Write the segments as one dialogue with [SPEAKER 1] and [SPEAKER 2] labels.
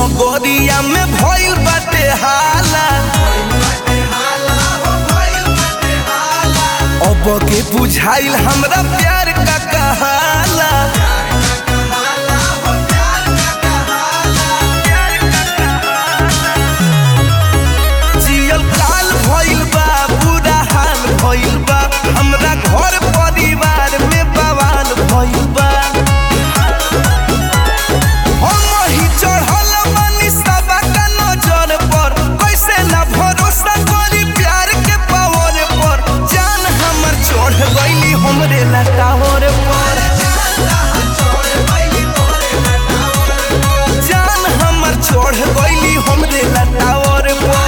[SPEAKER 1] नगरिया में भइल बाटे हाला अब के बुझाइल हमरा प्यार का कहाला जियल काल भइल बा बुरा हाल भइल बा हमरा घर परिवार में बवाल भइल बा हम ही चढ़ल बानी सबका नजर पर कैसे ना भरोसा करी प्यार के पावर पर जान हमर चढ़ गईली हमरे लटावर पर जान हमर चढ़ गईली हमरे लटावर पर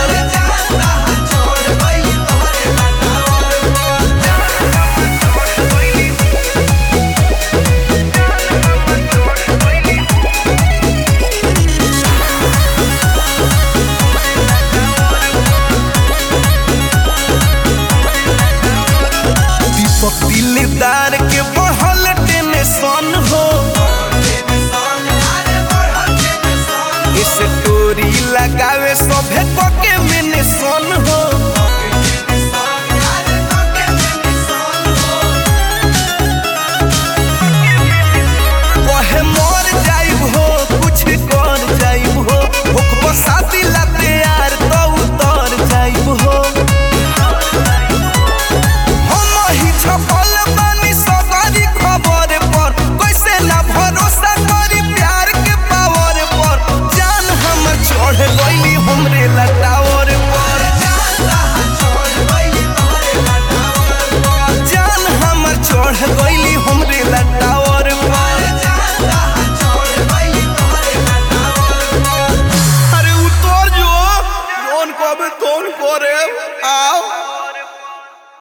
[SPEAKER 1] दीपक दिलदार के बढ़ल टेंशन हो स्टोरी लगावे सभे के